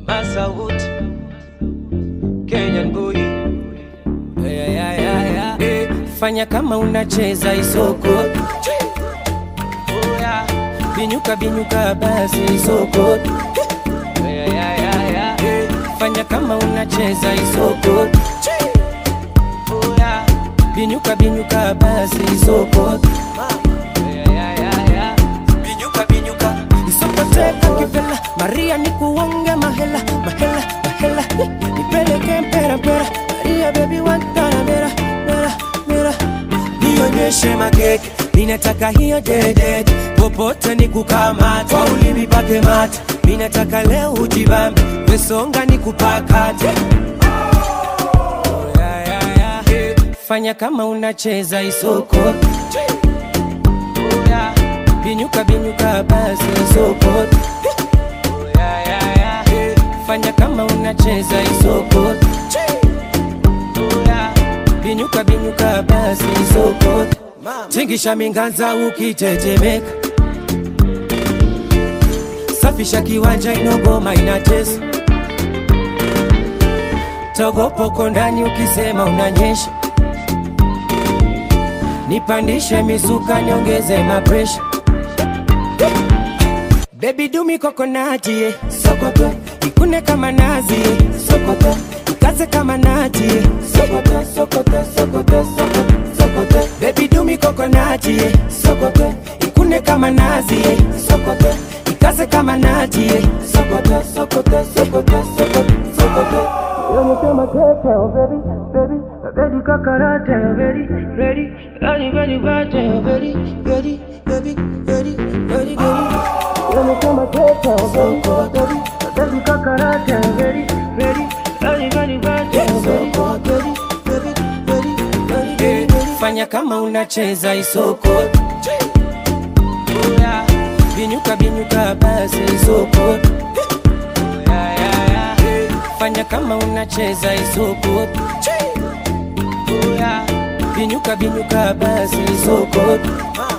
Masaut Kenyan boy yeah, yeah, yeah, yeah. Eh, fanya kama unacheza isoko oh, yeah. binyuka binyuka basi isoko yeah, yeah, yeah, yeah. Eh, fanya kama unacheza isoko oh, yeah. binyuka binyuka basi isoko yeah, yeah, yeah, yeah. binyuka binyuka isokoteka kivela maria nikuonge mahela mahela mahela nipeleke mpera mpera maria bebi wantana mera mera mera nionyeshe makeke ninataka hiyo dedet popote ni kukamata kwa ulimi pake mate ninataka leo ujibambe wesonga ni kupakate yeah, yeah, yeah. Eh, fanya kama unacheza isoko Oh, yeah. binyuka binyuka basi isoko Oh, yeah, yeah, yeah. Eh, fanya kama unacheza isoko Oh, yeah. binyuka binyuka basi isoko tingisha minganza ukitetemeka safisha kiwanja inogoma inatesa togopoko ndani ukisema unanyesha nipandishe misuka niongeze mapresha bebi dumi kokonati eh. sokoto ikune kama nazi eh. sokoto ikaze kama nati eh. sokoto sokoto sokoto sokoto sokoto bebi dumi kokonati eh. sokoto ikune kama nazi eh. sokoto ikaze kama nati eh. sokoto sokoto sokoto sokoto sokoto Unasema keke, oh baby, baby, baby kakarate, oh ready, ready, ready, ready, ready, oh ready, ready, ready, ready, ready, ready. Unasema keke, oh baby, baby, baby kakarate, oh ready, ready, ready, ready, ready, oh ready, ready, ready, ready, ready, ready. Fanya kama unacheza isoko Oh, yeah. binyuka binyuka basi isoko yeah, yeah, yeah. fanya kama unacheza isoko Oh, yeah. binyuka binyuka basi isoko